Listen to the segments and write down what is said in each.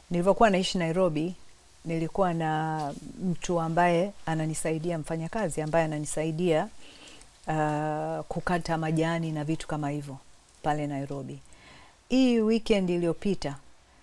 nilivyokuwa naishi Nairobi nilikuwa na mtu ambaye ananisaidia, mfanyakazi ambaye ananisaidia uh, kukata majani na vitu kama hivyo pale Nairobi. Hii weekend iliyopita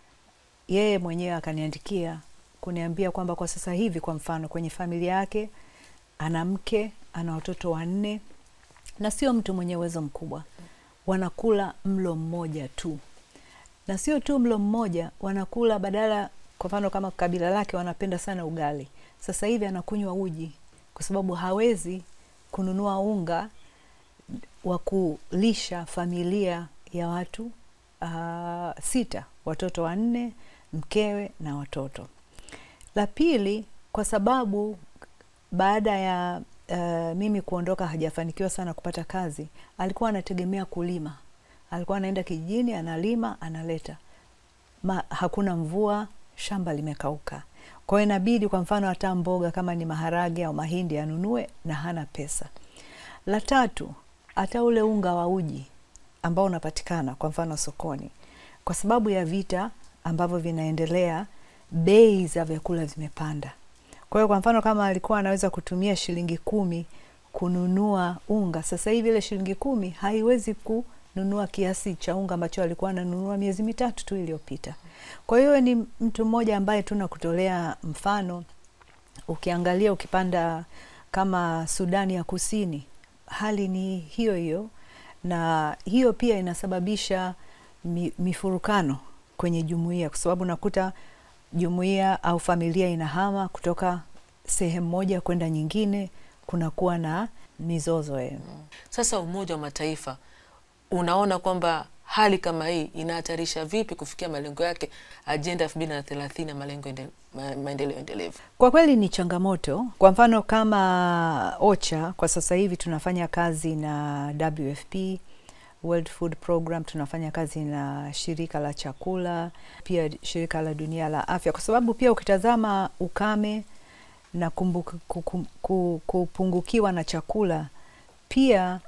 yeye mwenyewe akaniandikia kuniambia kwamba kwa sasa hivi, kwa mfano, kwenye familia yake ana mke, ana watoto wanne, na sio mtu mwenye uwezo mkubwa, wanakula mlo mmoja tu, na sio tu mlo mmoja, wanakula badala, kwa mfano kama kabila lake wanapenda sana ugali, sasa hivi anakunywa uji kwa sababu hawezi kununua unga wa kulisha familia ya watu uh, sita, watoto wanne, mkewe na watoto. La pili, kwa sababu baada ya uh, mimi kuondoka hajafanikiwa sana kupata kazi, alikuwa anategemea kulima. Alikuwa anaenda kijijini, analima, analeta Ma, hakuna mvua, shamba limekauka. Kwa hiyo inabidi kwa mfano hata mboga kama ni maharage au mahindi anunue na hana pesa. La tatu, hata ule unga wa uji ambao unapatikana kwa mfano sokoni, kwa sababu ya vita ambavyo vinaendelea, bei za vyakula zimepanda. Kwa hiyo kwa mfano kama alikuwa anaweza kutumia shilingi kumi kununua unga, sasa hivi ile shilingi kumi haiwezi kununua kiasi cha unga ambacho alikuwa ananunua miezi mitatu tu iliyopita. Kwa hiyo ni mtu mmoja ambaye tuna kutolea mfano. Ukiangalia ukipanda kama Sudani ya Kusini, hali ni hiyo hiyo, na hiyo pia inasababisha mi, mifurukano kwenye jumuiya, kwa sababu nakuta jumuiya au familia inahama kutoka sehemu moja kwenda nyingine, kunakuwa na mizozo eh. Sasa Umoja wa Mataifa unaona kwamba hali kama hii inahatarisha vipi kufikia malengo yake ajenda elfu mbili na thelathini ya malengo ende, ma, maendeleo endelevu? Kwa kweli ni changamoto. Kwa mfano kama OCHA kwa sasa hivi tunafanya kazi na WFP, World Food Program, tunafanya kazi na shirika la chakula, pia shirika la dunia la afya, kwa sababu pia ukitazama ukame na kumbuku, kukum, kupungukiwa na chakula pia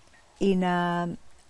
ina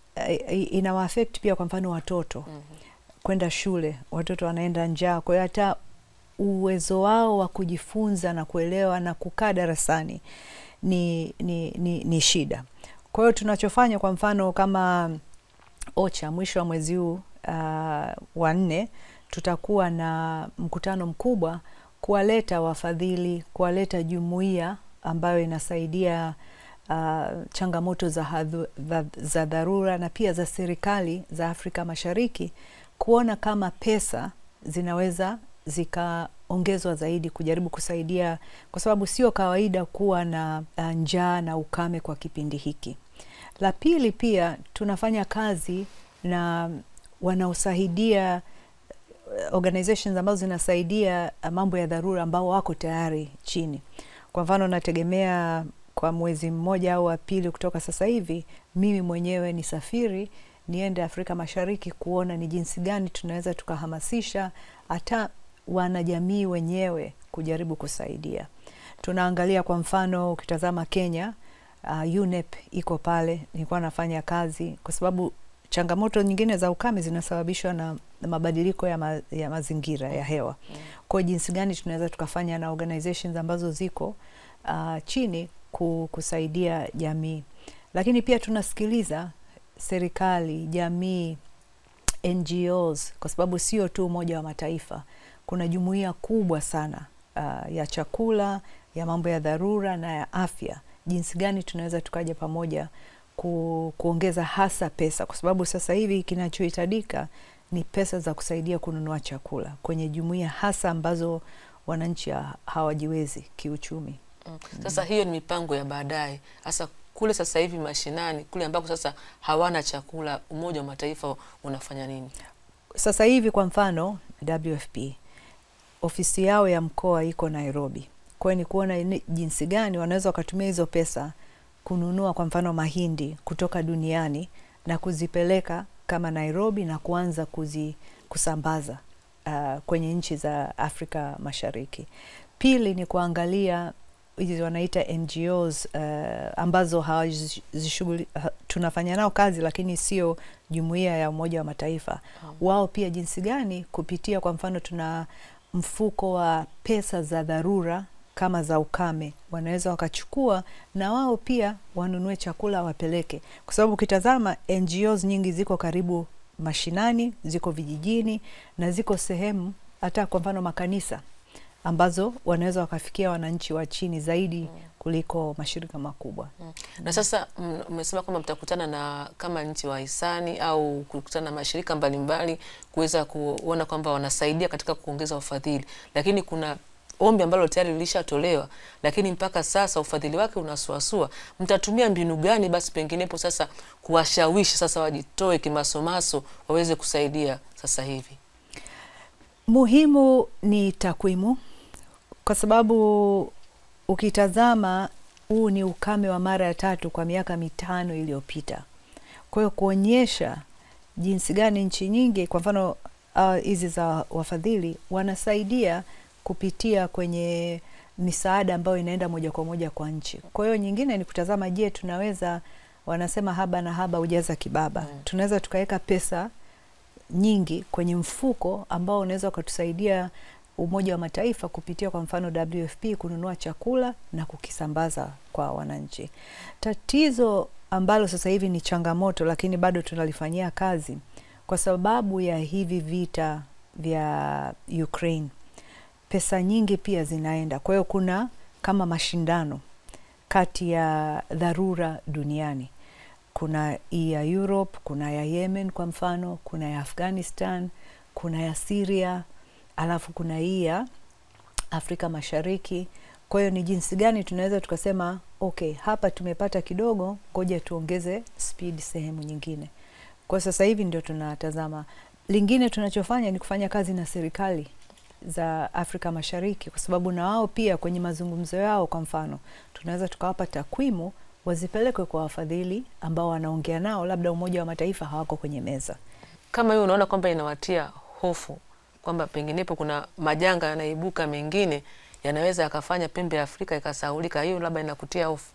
inawaafekti pia kwa mfano watoto mm -hmm. kwenda shule, watoto wanaenda njaa, kwa hiyo hata uwezo wao wa kujifunza na kuelewa na kukaa darasani ni, ni, ni, ni shida. Kwa hiyo tunachofanya kwa mfano kama OCHA mwisho wa mwezi huu uh, wa nne tutakuwa na mkutano mkubwa kuwaleta wafadhili, kuwaleta jumuiya ambayo inasaidia uh, changamoto za, hadhu, za dharura na pia za serikali za Afrika Mashariki kuona kama pesa zinaweza zikaongezwa zaidi kujaribu kusaidia, kwa sababu sio kawaida kuwa na njaa na ukame kwa kipindi hiki. La pili, pia tunafanya kazi na wanaosaidia organizations ambazo zinasaidia mambo ya dharura ambao wako tayari chini. Kwa mfano, nategemea kwa mwezi mmoja au wa pili kutoka sasa hivi, mimi mwenyewe nisafiri niende Afrika Mashariki kuona ni jinsi gani tunaweza tukahamasisha hata wanajamii wenyewe kujaribu kusaidia. Tunaangalia kwa mfano, ukitazama Kenya, uh, UNEP iko pale, nilikuwa nafanya kazi, kwa sababu changamoto nyingine za ukame zinasababishwa na mabadiliko ya, ma, ya mazingira ya hewa. Kwa jinsi gani tunaweza tukafanya na organizations ambazo ziko uh, chini kusaidia jamii, lakini pia tunasikiliza serikali, jamii, NGOs, kwa sababu sio tu Umoja wa Mataifa, kuna jumuiya kubwa sana uh, ya chakula, ya mambo ya dharura na ya afya. Jinsi gani tunaweza tukaja pamoja ku, kuongeza hasa pesa, kwa sababu sasa hivi kinachohitajika ni pesa za kusaidia kununua chakula kwenye jumuiya hasa ambazo wananchi hawajiwezi kiuchumi. Mm. Sasa hiyo ni mipango ya baadaye. Sasa kule sasa hivi mashinani kule ambako sasa hawana chakula, Umoja wa Mataifa unafanya nini sasa hivi? Kwa mfano WFP ofisi yao ya mkoa iko Nairobi, kwa hiyo ni kuona jinsi gani wanaweza wakatumia hizo pesa kununua kwa mfano mahindi kutoka duniani na kuzipeleka kama Nairobi na kuanza kuzi, kusambaza uh, kwenye nchi za Afrika Mashariki. Pili ni kuangalia hizi wanaita NGOs uh, ambazo tunafanya nao kazi lakini sio jumuiya ya Umoja wa Mataifa. Wao pia jinsi gani kupitia, kwa mfano, tuna mfuko wa pesa za dharura kama za ukame, wanaweza wakachukua na wao pia wanunue chakula wapeleke, kwa sababu ukitazama NGOs nyingi ziko karibu mashinani, ziko vijijini na ziko sehemu hata kwa mfano makanisa ambazo wanaweza wakafikia wananchi wa chini zaidi kuliko mashirika makubwa. Na sasa mm, umesema kwamba mtakutana na kama nchi wahisani au kukutana na mashirika mbalimbali kuweza kuona kwamba wanasaidia katika kuongeza ufadhili, lakini kuna ombi ambalo tayari lilishatolewa, lakini mpaka sasa ufadhili wake unasuasua. Mtatumia mbinu gani basi penginepo sasa kuwashawishi sasa wajitoe kimasomaso waweze kusaidia sasa hivi? Muhimu ni takwimu, kwa sababu ukitazama huu ni ukame wa mara ya tatu kwa miaka mitano iliyopita. Kwa hiyo kuonyesha jinsi gani nchi nyingi, kwa mfano hizi uh, za wafadhili wanasaidia kupitia kwenye misaada ambayo inaenda moja kwa moja kwa nchi. Kwa hiyo nyingine ni kutazama, je, tunaweza wanasema haba na haba hujaza kibaba. Mm. Tunaweza tukaweka pesa nyingi kwenye mfuko ambao unaweza ukatusaidia Umoja wa Mataifa kupitia kwa mfano WFP kununua chakula na kukisambaza kwa wananchi. Tatizo ambalo sasa hivi ni changamoto, lakini bado tunalifanyia kazi kwa sababu ya hivi vita vya Ukraine, pesa nyingi pia zinaenda. Kwa hiyo kuna kama mashindano kati ya dharura duniani kuna hii ya Europe, kuna ya Yemen kwa mfano, kuna ya Afghanistan, kuna ya Syria, alafu kuna hii ya Afrika Mashariki. Kwa hiyo ni jinsi gani tunaweza tukasema okay, hapa tumepata kidogo, ngoja tuongeze speed sehemu nyingine. Kwa sasa hivi ndio tunatazama. Lingine tunachofanya ni kufanya kazi na serikali za Afrika Mashariki, kwa sababu na wao pia kwenye mazungumzo yao, kwa mfano, tunaweza tukawapa takwimu wazipelekwe kwa wafadhili ambao wanaongea nao, labda Umoja wa Mataifa hawako kwenye meza. Kama hiyo unaona kwamba inawatia hofu kwamba penginepo kuna majanga yanaibuka mengine yanaweza yakafanya pembe ya Afrika ikasahaulika, hiyo labda inakutia hofu?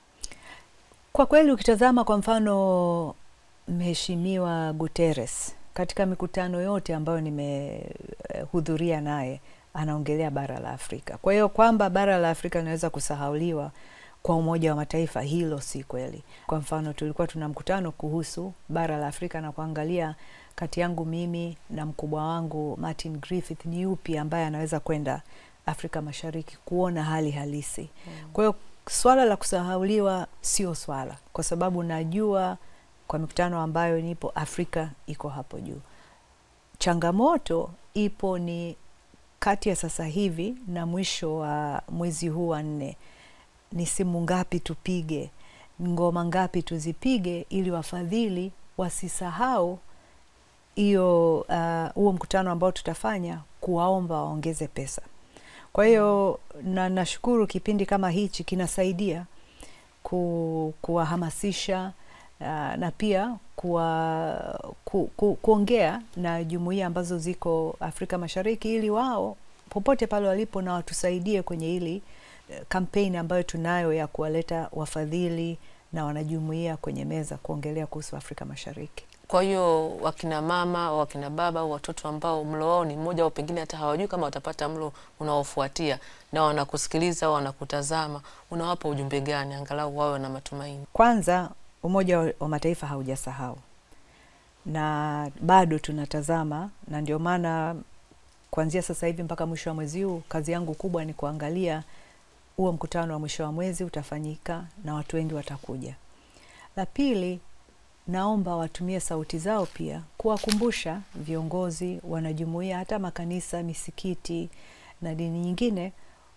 Kwa kweli ukitazama kwa mfano Mheshimiwa Guterres katika mikutano yote ambayo nimehudhuria naye anaongelea bara la Afrika. Kwa hiyo kwamba bara la Afrika linaweza kusahauliwa kwa Umoja wa Mataifa, hilo si kweli. Kwa mfano tulikuwa tuna mkutano kuhusu bara la Afrika na kuangalia kati yangu mimi na mkubwa wangu Martin Griffith ni yupi ambaye anaweza kwenda Afrika Mashariki kuona hali halisi. Kwa hiyo swala la kusahauliwa sio swala, kwa sababu najua kwa mikutano ambayo nipo Afrika iko hapo juu. Changamoto ipo ni kati ya sasa hivi na mwisho wa mwezi huu wa nne, ni simu ngapi tupige, ngoma ngapi tuzipige, ili wafadhili wasisahau hiyo huo uh, mkutano ambao tutafanya kuwaomba waongeze pesa. Kwa hiyo na nashukuru kipindi kama hichi kinasaidia ku, kuwahamasisha uh, na pia kuwa, ku, ku, kuongea na jumuiya ambazo ziko Afrika Mashariki ili wao popote pale walipo na watusaidie kwenye hili kampeni ambayo tunayo ya kuwaleta wafadhili na wanajumuiya kwenye meza kuongelea kuhusu Afrika Mashariki. Kwa hiyo wakina mama au wakina baba au watoto ambao mlo wao ni mmoja au pengine hata hawajui kama watapata mlo unaofuatia na wanakusikiliza au wanakutazama, unawapa ujumbe gani angalau wawe na matumaini? Kwanza, Umoja wa Mataifa haujasahau na bado tunatazama, na ndio maana kuanzia sasa hivi mpaka mwisho wa mwezi huu kazi yangu kubwa ni kuangalia huo mkutano wa mwisho wa mwezi utafanyika na watu wengi watakuja. La pili, naomba watumie sauti zao pia kuwakumbusha viongozi, wanajumuia, hata makanisa, misikiti na dini nyingine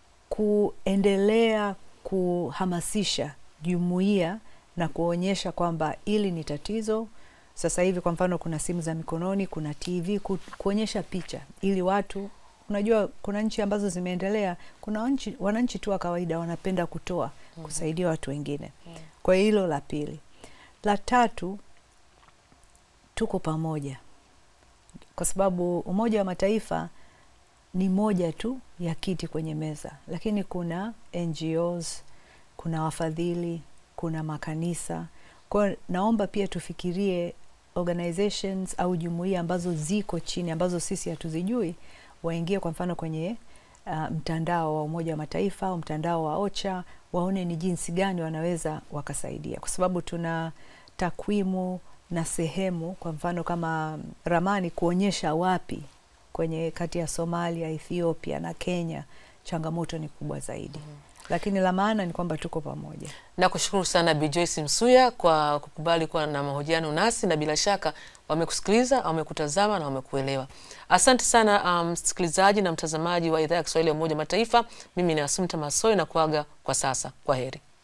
kuendelea kuhamasisha jumuiya na kuonyesha kwamba hili ni tatizo. Sasa hivi kwa mfano, kuna simu za mikononi, kuna TV, ku, kuonyesha picha ili watu Unajua, kuna nchi ambazo zimeendelea, kuna nchi, wananchi tu wa kawaida wanapenda kutoa kusaidia watu wengine. Kwa hiyo hilo la pili. La tatu, tuko pamoja, kwa sababu Umoja wa Mataifa ni moja tu ya kiti kwenye meza, lakini kuna NGOs, kuna wafadhili, kuna makanisa. Kwa hiyo naomba pia tufikirie organizations au jumuiya ambazo ziko chini ambazo sisi hatuzijui, waingie kwa mfano kwenye uh, mtandao wa Umoja wa Mataifa au mtandao wa OCHA, waone ni jinsi gani wanaweza wakasaidia, kwa sababu tuna takwimu na sehemu, kwa mfano kama ramani kuonyesha wapi kwenye kati ya Somalia, Ethiopia na Kenya changamoto ni kubwa zaidi. Lakini la maana ni kwamba tuko pamoja. Nakushukuru sana Bi Joyce Msuya kwa kukubali kuwa na mahojiano nasi, na bila shaka wamekusikiliza, wamekutazama na wamekuelewa. Asante sana msikilizaji um, na mtazamaji wa idhaa ya Kiswahili ya Umoja wa Mataifa. Mimi ni Asumta Masoi na kuaga kwa sasa. Kwa heri.